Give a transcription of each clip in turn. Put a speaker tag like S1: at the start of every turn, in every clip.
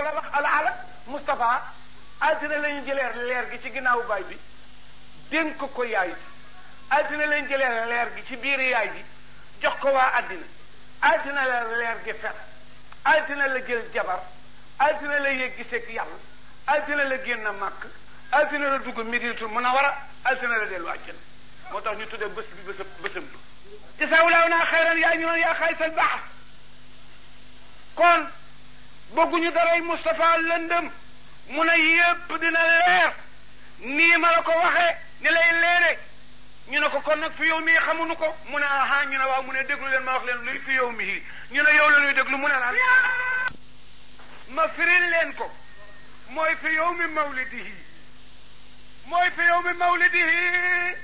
S1: la wax ala ala Moustapha altine la ñu jëlee leer gi ci ginnaawu baay bi dénk ko yaay bi altine la ñu jëlee leer gi ci biir yaay bi jox ko waa àddina altine la leer gi fer altine la jël jabar altine la yëg giseeg yàlla altine la génn màkk altine la dugg Medinatul Munawwara altine la dellu àjjana moo tax ñu tuddee bés bi bésam bésam bi jasaawulaaw naa xayran yaa ñu noon yaa xaysal baax kon bëgguñu daray Moustapha lëndëm mu ne yépp dina leer nii ma la ko waxee ni lay leere ñu ne ko kon nag fi yow mii xamuñu ko mu ne aha ñu ne waaw mu ne déglu leen ma wax leen luy fi yow mii ñu ne yow la ñuy déglu mu ne laan ma firil leen ko mooy fi yow mi mawlidihi mooy fi yow mi mawlidihi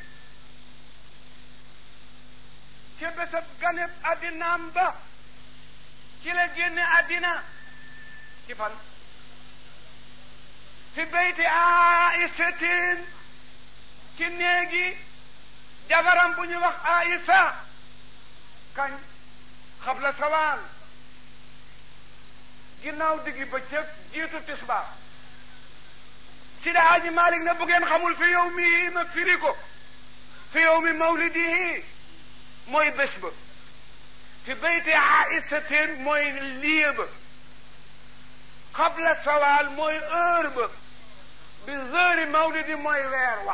S1: ci bésab ganeb addinaam ba ci la génne addina ci fan fi beyti aisatin ci néegi jabaram bu ñu wax aïsa kañ xabla sawaal ginnaaw diggi bëccëg jiitu tisbaar si da aji malik ne bu ngeen xamul fi yow mi ma firi ko fi yow mi mawlidihi mooy bés ba fi beyti aisatin mooy lieu ba xabla sawaal mooy heure ba bi heure mawlidi mooy weer wax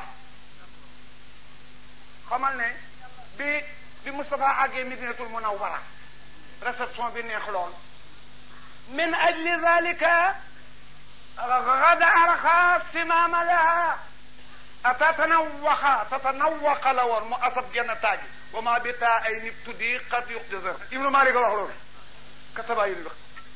S1: xamal ne bi bi Moustapha àggee Madinatul Munawwara réception bi neex lool min ajli zalika gada arxa simaama laha atatanawaxa tatanawaqa la woon mu asab genn taaji wa ma bi taa ay nit tuddi qad yuxtasar Ibnu Malik wax loolu kataba yi wax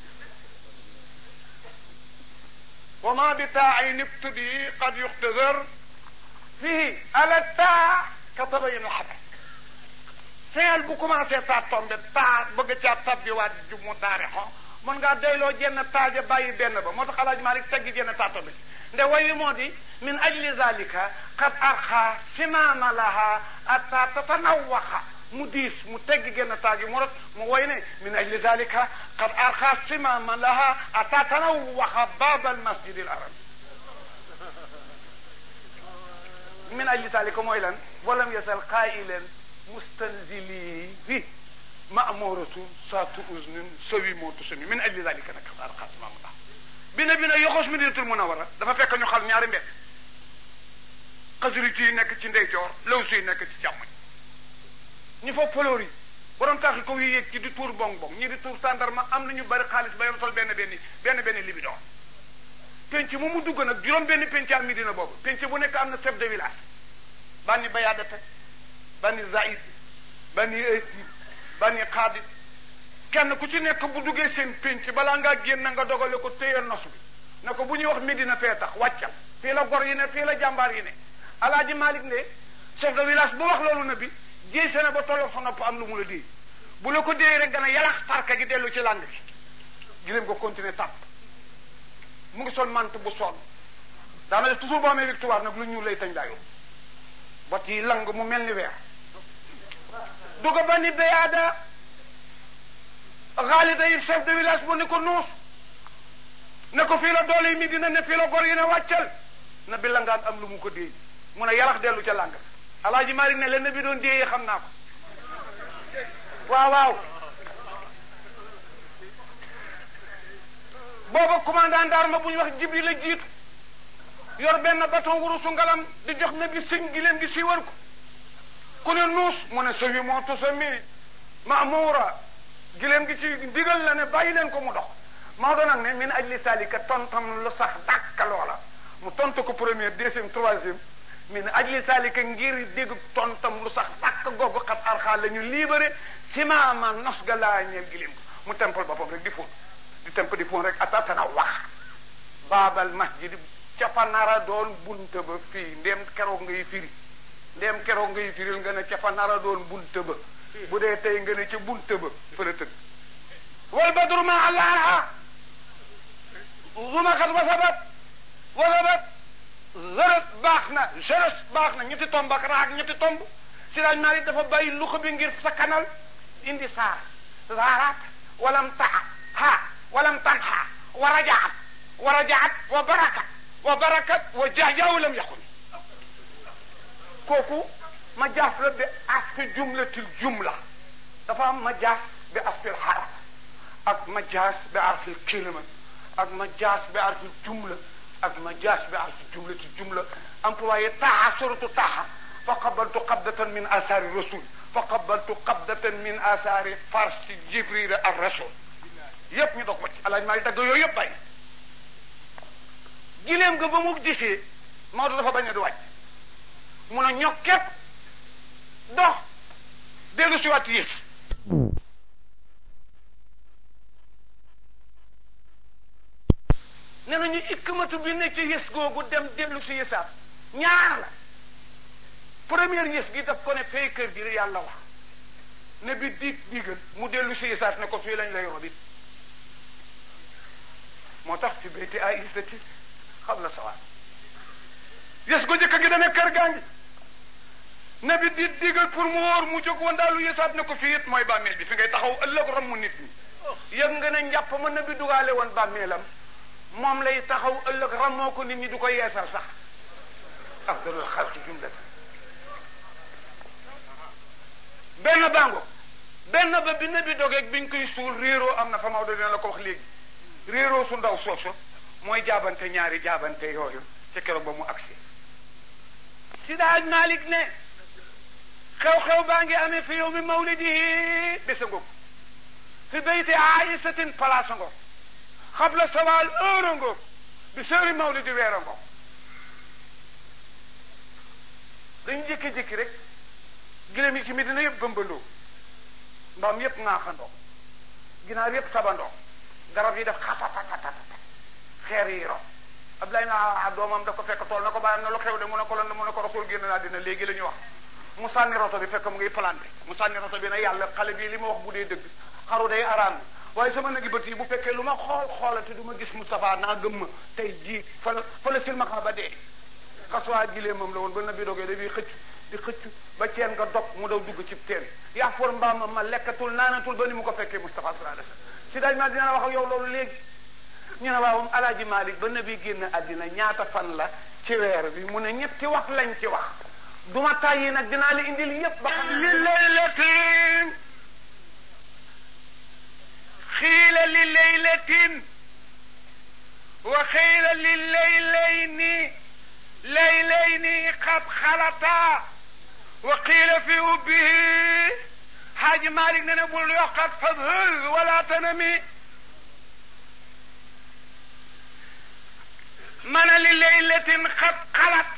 S1: wa ma bi taa ay nit tuddi qad yuxtasar fii ala taa kataba yi xabar feel bu commencé taa tombe taa bëgg caa tabbiwaat ju mu taarixo mën ngaa doyloo jenn taaja bàyyi benn ba moo tax Alaaji Maalik teggi jenn taa tombe nde wayi moo di min ajli zalika qad arxa simaama laha atta tatanawaxa mu diis mu teggi genn taaji mu rot mu woy ne min ajli zalika qad arxa simaama laha atta tanawaxa baaba almasjidi al arabi min ajli zalika mooy lan walam yasal qailan mustanzili fi ma'muratu saatu uznin sawi mootu sami min ajli zalika nag qad arxa simaama laha bina bina yoxoos Madinatul Munawwara dafa fekk ñu xal ñaari mbedd xasiriti yi nekk ci ndeyjoor law si nekk ci càmmoñ ñu fa fleur yi borom taaxi ko yi yéeg ci di tuur bong bong ñi di tuur tàndarma am na ñu bari xaalis ba yoon sol benn benn benn benn libidoor penc mu mu dugg nag juróom benn penc am Medina boobu penc bu nekk am na chef de village banni bayaadate banni zaid banni ëyti banni xaadit kenn ku ci nekk bu duggee seen penc balaa ngaa génn nga dogale ko téye nos bi ne ko bu ñuy wax Medina fee tax wàccal fii la gor yi ne fii la jàmbaar yi ne alaaji Malik ne chef de village bu wax loolu na bi jéy sene ba tolloog sa nopp am lu mu la déy bu la ko déy rek dana yalax parka gi dellu ci làng bi giléem ko continuer tàpp mu ngi sol mant bu sonn daana def toujours boo amee victoire nag lu ñuul lay tañ daayoo bot yi lang mu mel ni weer duga ba ni béyaada xaalida yi chef de village bu ne ko nuus ne ko fii la doole yi mi dina ne fii la gor yi ne wàccal na bi langaan am lu mu ko déey mun a yarax dellu ca làng alaaji Malik ne leen na bi doon déeyee xam naa ko waaw waaw booba commandant d'arme bu ñu wax Jibril la jiitu yor benn bâton wurusu ngalam di jox na bi sëñ gi leen gi siiwal ko ku ne nuus mu ne sawi moo tusa mi maamura gileem gi ci digal la ne bàyyi leen ko mu dox Maodo nag ne min ajli salika tontam lu sax dàkka loola mu tontu ko première deuxième troisième min ajli salika ngir dégg tontam lu sax dàkk googu xat arxaa la ñu libéré simaama nos ga laa ñeel gileem ko mu tempal boppam rek di fóon di temp di fóon rek atatana wax baabal masjid ca fa nara doon bunta ba fii ndéem keroog ngay firi ndéem keroog ngay firil nga ne ca fa nara doon bunta ba bu dee tey nga ne ca bunta ba fa la tëdd wal badru ma allaha zumaxat wasabat wasabat zërët baax na jeres baax na ñetti tomb ak raak ñetti tomb si daaj naa dafa bàyyi luxa bi ngir sakkanal indi saar zaaraat walam taxa ha walam tanxa wa rajaat wa rajaat wa barakat wa barakat wa jahjaaw lam yaxun kooku majaas la bi asfi jumlatil jumla dafa am majaas bi asfil xaraf ak majaas bi arfil kilima ak majaas bi arfil jumla ak majaas bi arfil jumlatil jumla employé taaxa suratu taaxa fa qabaltu qabdatan min asaari rasul fa qabaltu qabdatan min asaari farsi jibril ar rasul yépp ñu dog ko ci alaaj maa ngi dagg yooyu yëpp bàyyi gileem nga ba mu gisee Maodo dafa bañ a di wàcc mun a ñokket dox dellu si waat yées ne nañu ikkmatu bi ne ci yées googu dem dellu si yésaat ñaar la première yées gi daf ko ne fay kër gi yàlla wax ne bi diig diigal mu dellu si yésaat ne ko fii lañ lay robit moo tax fi bayti ay istati xam la sawaat yées ko jëkk gi dana kër gaa ngi ne bi di digal pour mu wóor mu jóg wandaalu yésaat ne ko fii it mooy bàmmeel bi fi ngay taxaw ëllëg ramu nit ñi yëg nga ne njàpp ma ne bi dugaale woon bàmmeelam moom lay taxaw ëllëg ramoo ko nit ñi du ko yeesal sax afdalul xalqi jumlatan benn bango benn ba bi ne bi dogeeg biñ koy suul réeroo am na fa Maodo dina la ko wax léegi réeroo su ndaw sooso mooy jaabante ñaari jaabante yooyu ca keroog ba mu agsi si daaj Malik ne xew-xew baa ngi amee fi yow mi mawlidihi bésa ngoog fi bayti aisatin place ngoog xabla sawaal heure ngoog bi sëri mawlidi weer ngoog dañu jékki-jékki rek gilem yi ci Medina yëpp bëmbandoo mbaam yëpp ŋaaxandoo ginaar yëpp sabandoo garab yi def xatatatata xeer yi ro Abdoulaye naa doomam daf ko fekk tool na ko bàyyam na lu xew de mu ne ko lan mu ne ko rasul génn naa dina léegi la ñu wax mu sànni roto bi fekk mu ngi planté mu sànni roto bi ne yàlla xale bii li ma wax bu dee dëgg xaru day araam waaye sama nagi bët yi bu fekkee lu ma xool xoolate du ma gis Moustapha naa gëm ma tey jii fa la fa la silmaxa ba dee xaswaa gilee moom la woon ba nabi dogee dafay xëcc di xëcc ba ceen nga dog mu daw dugg ci teen yaa for mbaam ma lekkatul naanatul ba ni mu ko fekkee Moustapha sallallahu alayhi wasallam si daaj ma dina la wax ak yow loolu léegi ñu ne waawam alaaji Malik ba nabi génn àddina ñaata fan la ci weer bi mu ne ñetti wax lañ ci wax duma tàyyi nag dinaa la indil yépp ba xam li laylatin xiila li laylatin wa xiila li laylayni laylayni qad xalata wa qiila fi ubbihi xaaji Malik ne ne bul yokkat fadhul wala tanami mana li laylatin qad xalat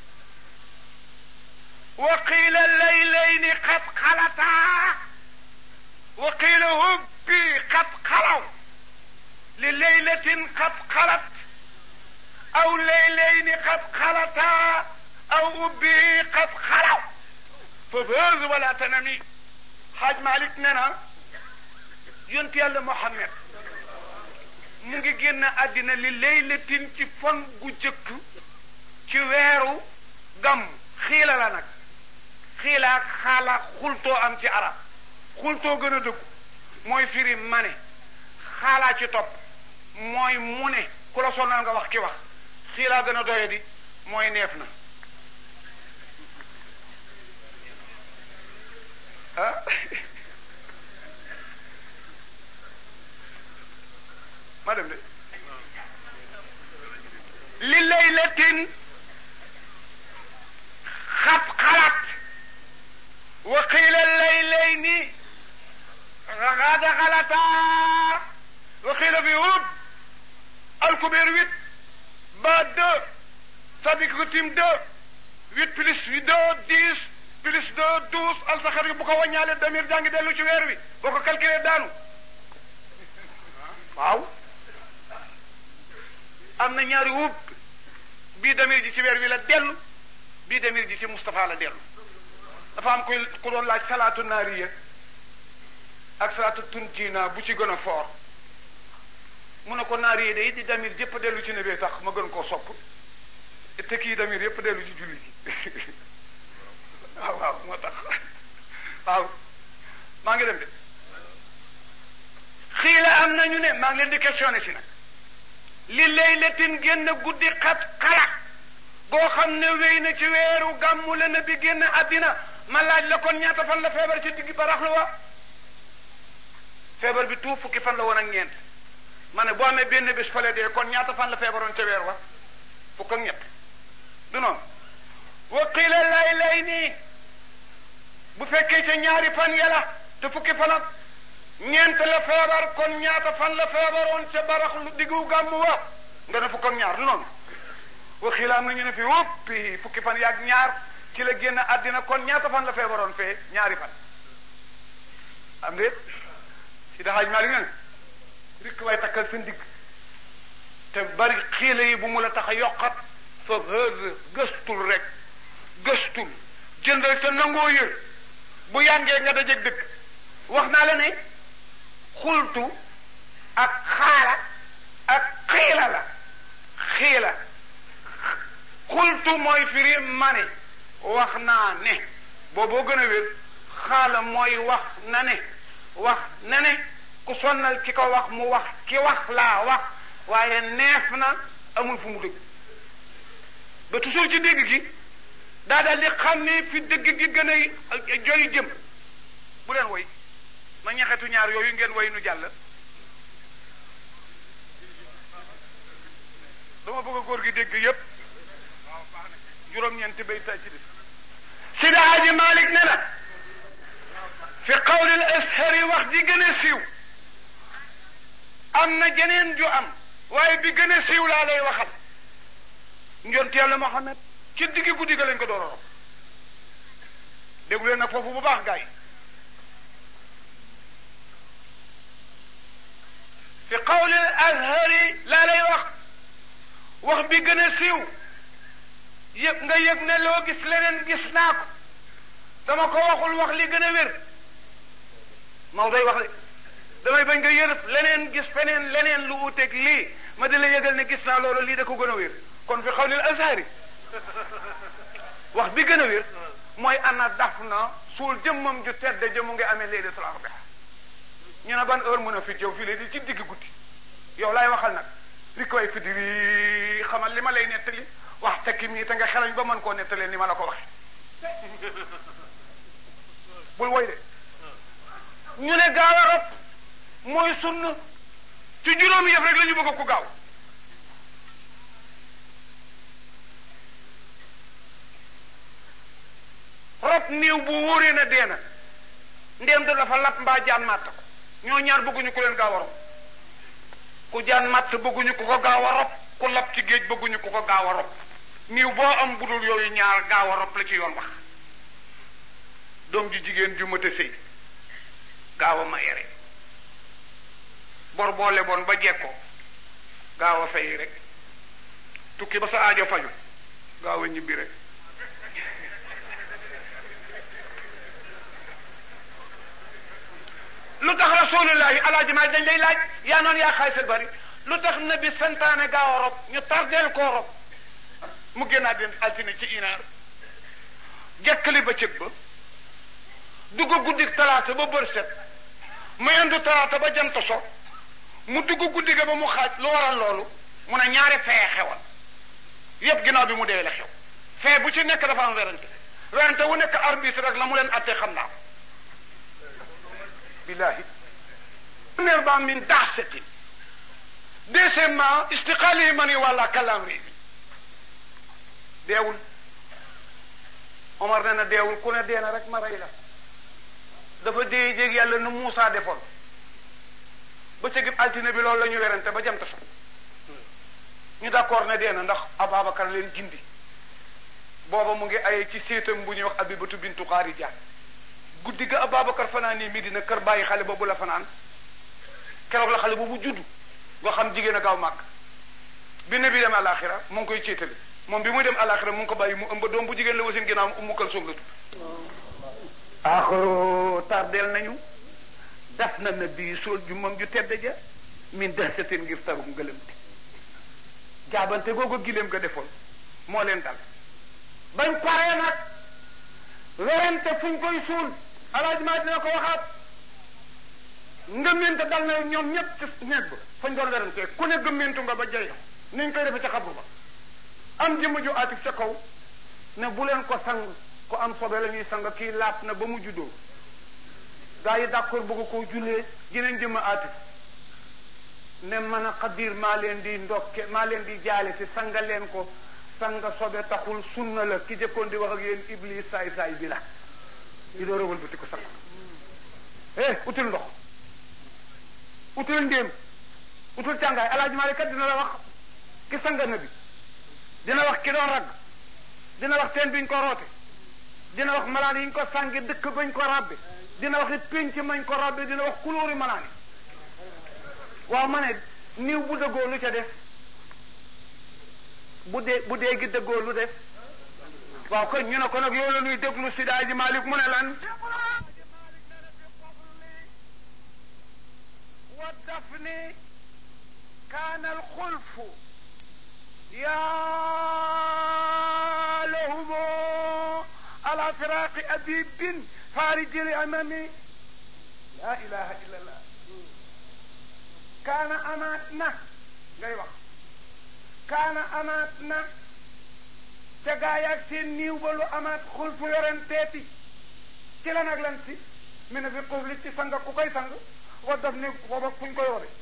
S1: wa qiila laylayni qad xalata wa qiila hubbi qad xalaw li laylatin qad xalat aw laylayni qad xalata aw ubbi qad xalaw fa faz wala tanami xaaj Malik nee na yonent yàlla Muhammad mu ngi génn àddina li laylatin ci fan gu jëkk ci weeru gam xiila la nag xiila ak xaala xultoo am ci arab xultoo gën a dëggu mooy firi mane xaalaa ci topp mooy mu ne ku la sonal nga wax ki wax xiilaa gën a doye di mooy neef na ah ma dem de li laylatin xat xalat wa qiila laylayni xada xalata wa qiila fi hub alkubeer huit ba deux sabik rutim deux huit plus huit deux dix plus deux douze alsaxar yi bu ko wàññaale damir jàngi dellu ci weer wi boo ko calculé daanu waaw am na ñaari wub bii damir ji ci weer wi la dellu bii damir ji ci Moustapha la dellu dafa am koy ku doon laaj salaatu naariya ak salaatu tuntiina bu ci gën a foor mu ne ko naariya day di damir jëpp dellu ci nebee tax ma gën koo sopp te kii damir yëpp dellu ci julli gi waaw waaw moo tax waaw maa ngi dem de xiila am nañu ne maa ngi leen di questionné si nag li laylatin génn guddi xat xala goo xam ne wéy na ci weeru gàmmu la na bi génn àddina ma laaj la kon ñaata fan la feebar ci digg baraxlu wa feebar bi tuuf fukki fan la woon ak ñeent ma ne boo amee benn bés fale dee kon ñaata fan la feebaroon ca weer wa fukk ak ñett du noonu wa qila lay lay nii bu fekkee ca ñaari fan yàlla te fukki fan ak ñeent la feebar kon ñaata fan la feebaroon ca baraxlu diggu gàmmu wa nga ne fukk ak ñaar du noonu wa qila am na ñu ne fi woppi fukki fan yaag ñaar ci la génn àddina kon ñaata fan la feebaroon fee ñaari fan am déet si daxaaj maa li nga ne rikk way takkal seen digg te bari xiile yi bu mu la tax a yokkat fa hëz gëstul rek gëstul jëndal te nangoo yër bu yàngee nga dajeeg dëkk wax naa la ne xultu ak xaala ak xiila la xiila xultu mooy firi mane wax naa ne booboo gën a wér xaala mooy wax na ne wax na ne ku sonnal ki ko wax mu wax ki wax laa wax waaye neef na amul fu mu dëgg ba toujours ci dégg gi daa daal di xam ne fi dëgg gi gën a joy jëm bu leen woy ma ñaxetu ñaar yooyu ngeen woy nu jàll dama bëgg a góor gi dégg yépp juróom-ñeenti bay saa ci des Sida Haji Malik ne na fi qawlil ashari wax ji gën a siiw am na jeneen ju am waaye bi gën a siiw laa lay waxal njont yàlla Muhammad ci diggi guddi ga lañ ko door a rob déglu leen nag foofu bu baax gaa yi fi qawlil ashari laa lay wax wax bi gën a siiw yëg nga yëg ne loo gis leneen gis naa ko dama ko waxul wax li gën a wér Maodo day wax de damay bañ nga yërëf leneen gis feneen leneen lu wuteeg lii ma di la yëgal ne gis naa loolu lii da ko gën a wér kon fi xawlil azhari wax bi gën a wér mooy ana daf na suul jëmmam ju tedd jëmu ngi amee laylatul arba'a ñu ne ban heure mun a fi jëw fii léegi ci digg guddi yow laay waxal nag li koy fi di xamal li ma lay nettali wax tekki mii te nga xelañ ba mën koo nettalee ni ma la ko waxe bul woy de ñu ne gaaw a rob mooy sunn ci juróomi yëf rek la ñu bëgg ku gaaw rob néew bu wóoree na dee na ndéem da dafa lap mbaa jaan màtt ko ñoo ñaar bëgguñu ku leen gaaw a rob ku jaan màtt bëgguñu ku ko gaaw a rob ku lap ci géej bëgguñu ku ko gaaw a rob néew boo am budul yooyu ñaar gaaw a rob la ci yoon wax doom ji jigéen ju mët a sëy gaaw a maye rek bor boo leboon ba jekkoo gaaw a fay rek tukki ba sa aajo faju gaaw a ñibbi rek lu tax rasulullahi alaaji maa dañ lay laaj yaa noonu yaa xaalisal bari lu tax nabi santaane gaaw a rob ñu tardeel koo rob mu génnaat dem altine ci inaar jekkali ba cëg ba dugg guddi talaata ba bër set mu indu talaata ba jant so mu dugg guddi ga ba mu xaaj lu waral loolu mu ne ñaari fee xewal yépp ginnaaw bi mu dee la xew fee bu ci nekk dafa am werante werante wu nekk arbitre rek la mu leen attee xam naa billahi premièrement min daxsati deuxièmement istiqaalihi man yi wàlla kalaam ri deewul Omar ne na deewul ku ne dee na rek ma rey la dafa dee jéeg yàlla nu Muusaa defoon ba ca gib altine bi loolu la ñu werante ba jant so ñu d'accord ne dee na ndax Ababacar leen gindi booba mu ngi ay ci séetam bu ñuy wax Abibatu bintu Xaarija guddi ga Ababacar fanaan nii Medina kër bàyyi xale boobu la fanaan keroog la xale boobu juddu nga xam jigéen a gaaw màgg bi ne bi dem àlaxira mu ngi koy céetale moom bi muy dem àlaxira mu ngi ko bàyyi mu ëmb doom bu jigéen la wasin ginnaaw mu ummu kalsoom la tudd aaxaro tardeel nañu daf na na bii sool ju moom ju tedd ja min dahsatin ngir taru ngëlëmte jaabante googu gileem ga defoon moo leen dal bañ paree nag werante fuñ koy suul alaaj maa dina ko waxaat ngëmmente dal na ñoom ñëpp ci néeg ba fañ doon werantee ku ne gëmmentu nga ba jey niñ koy defe ca xabru ba am jëmm ju aatif ca kaw ne bu leen ko sang ko am sobe la ñuy sang kii laat na ba mu juddoo gaa yi d'accord bëgg koo jullee jeneen jëmm aatif ne mën a xadir maa leen di ndokke maa leen di jaale si sanga leen ko sanga sobe taxul sunna la ki jëkkoon di wax ak yéen iblis saay saay bi la di door a wëlbati ko sang eh utul ndox utul ndéem utul càngaay alaaji Maalik kat dina la wax ki sanga na bi dina wax ki doon ragg dina wax teen biñ ko roote dina wax malaan yi ñu ko sàngi dëkk bañ ko rabbe dina wax it pénc mañ ko rabbe dina wax kulóori malaan yi waaw ma ne niw bu dëggoo lu ca def bu dee bu dee gi dëggoo lu def waaw kon ñu ne ko nag yow la ñuy déglu si daaji Maalik mu ne lan wa dafni kaana alxulfu yaa lahumo ala firaaqi abibin faarijil amami laa ilaha illa allah kaana amaat na ngay wax kaana amaat na ca gaayaag seen niiw ba lu amaat xulfu yorenteeti ci lan ak lan si mi ne fi xufli ci sang ku koy sang wa daf ni booba fuñ koy wore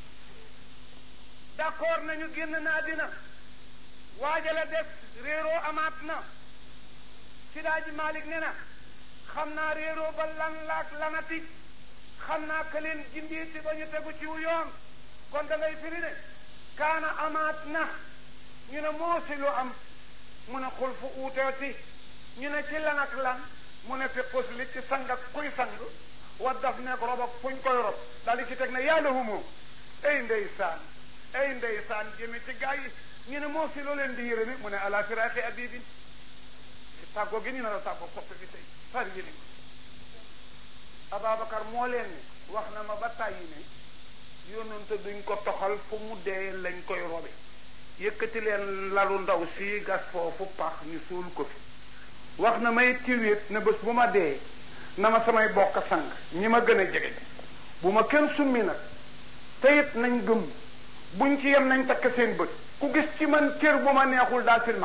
S1: d'accord nañu génn naa dina waajala des réeroo amaat na sidaaji Malik ne na xam naa réeroo ba lan laak lanati xam naa ka leen jindiiti ba ñu tegu ci yoon kon da ngay firi ne kaana amaat na ñu ne moo si lu am mu ne xul fu uuteeti ñu ne ci lan ak lan mu ne fi xus li ci sang ak kuy sang wa daf nekk rob ak fuñ koy rob daal di ci teg ne yàlla humoo ay ndeysaan ay ndeysaan jëmi ci gaa yi ñu ne moo si loo leen di yërëmi mu ne ala firaaqi abibin tàggoo gi ñu ne la tàggoo soppe bi tey far yéni Ababacar moo leen ne wax na ma ba tàyyi ne yónnante duñ ko toxal fu mu dee lañ koy robe yëkkati leen lalu ndaw si gas foofu pax ñu suul ko fi wax na may tiwéet ne bés bu ma dee na ma samay bokk sang ñi ma gën a jege bu ma kenn summi nag te it nañ gëm buñ ci yem nañ takk seen bët ku gis ci man cër bu ma neexul daal silmax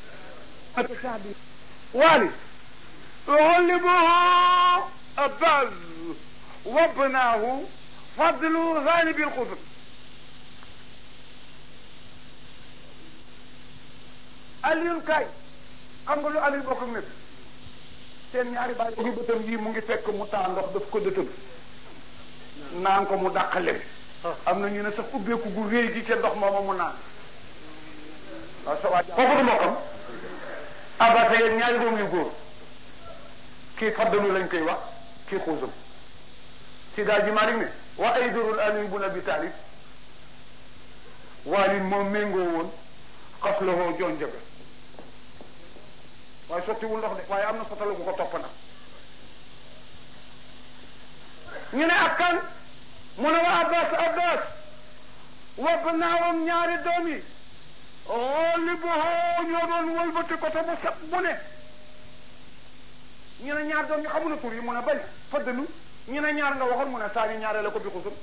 S1: waali غلبه أباز وابناه فضل ذانب القطب Alioune Kaay xam nga lu Alioune bokk ak nekk seen ñaari baay yi bëtam yi mu ngi fekk mu taa ndox daf ko dëtëm naan ko mu dàqale am na ñu ne sax ubbeeku gu réy gi ca ndox mooma mu naan waaw sa waaj kooku du mbokkam abata yéen ñaari doom yu góor kii faddalu lañ koy wax kii xuusam si daal ji Malik ne wa ay durul Ali bun Abi Talib waalin moom méngoo woon xas la woo joon jabe waaye sottiwul ndox de waaye am na sotalu bu ko topp nag ñu ne ak kan mu ne wa Abbas Abbas wobb naawam ñaari doom yi xooli bu xoo ñoo doon wëlbati ko te bu set bu ne ñu ne ñaar doom ñu xamu na tur yi mu ne bañ fëddanu ñu ne ñaar nga waxoon mu ne saa ñu ñaaree la ko bi xusum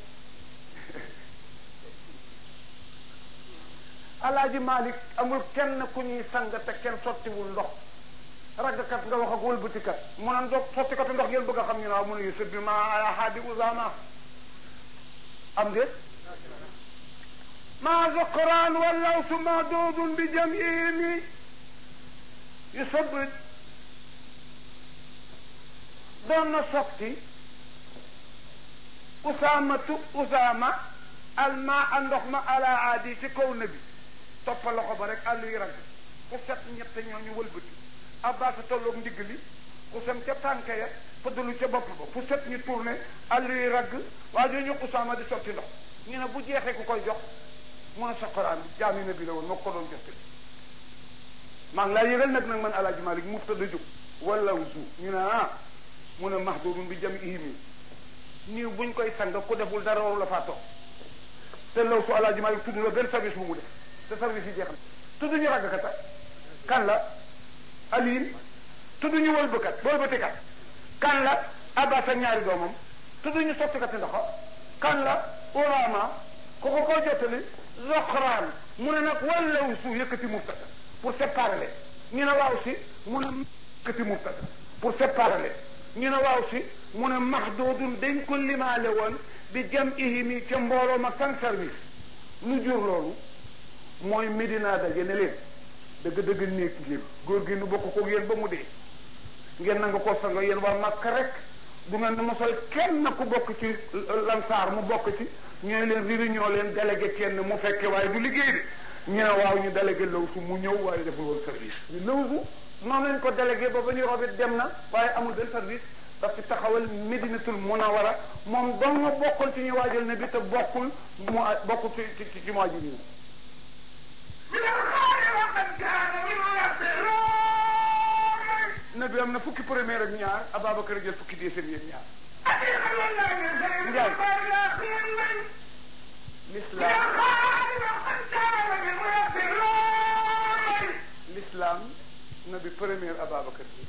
S1: alaaji Malik amul kenn ku ñuy sang te kenn sottiwul ndox raggkat nga wax ak wëlbatikat mu ne ndox sottikatu ndox ngeen bëgg a xam ñu ne waaw mu ne yusuf bi ma ala haadi usama am déet ma zoqraan wallawsu madoodun bi jamimi yusuf doon na sotti usaamatu usaama alma a ndox ma ala aadi ci kaw na bi toppa loxo ba rek àll yi ragg ku set ñett ñooñu wëlbati abbaasa tolloog ndigg li ku sem ca tànk ya fëddalu ca bopp ba fu set ñu tourné àll yi ragg waa jooñu usaama di sotti ndox ñu ne bu jeexee ku koy jox mu ne soqoraan bi jaami na bi la woon moo ko doon jox maa ngi laa yëgal nag nag man alaaji Malik mu tëdd jóg wala wusu ñu ne ah mu ne mahdurun bi jam ihimi niiw buñ koy sang ku deful dara waru la faa toog te law su alaaji Malik tudd la benn service bu mu def te service yi jeex na tudd ñu raggkat kan la Aliin tudd ñu wëlbëkat wëlbatikat kan la Abbas ak ñaari doomam tudd ñu sottikati ndoxo kan la Urama ku ko ko jottali Zoxraan mu ne nag wallaw su yëkkati mubtada pour séparer leen ñu ne waaw si mu ne yëkkati mubtada pour séparer leen ñu ne waaw si mu ne maxdoodun dañ ko limaale woon bi jam ihimi ca mbooloo ma sans service lu jur loolu mooy Medina daje ne leen dëgg-dëgg néeg leen góor gi nu bokk ko yéen ba mu dee ngeen nanga ko sanga yéen waa Makka rek du ngeen di mosal kenn ku bokk ci lansaar mu bokk ci ñooy leen réunion leen délégué kenn mu fekke waaye du liggéey de ñu ne waaw ñu délégué lawsu mu ñëw waaye deful woon service ñu lawsu noonu lañ ko délégué ba ba ñu robit dem na waaye amul benn service daf ci taxawal Medinatul Munawara moom dong nga bokkul ci ñu waajal ne bi te bokkul mu bokkul ci ci ci mu waajal ñu nabi am na fukki premier ak ñaar Ababacar jël fukki deuxième yéen ñaar Njaay l'islam l'islam nabi premier Ababacar bi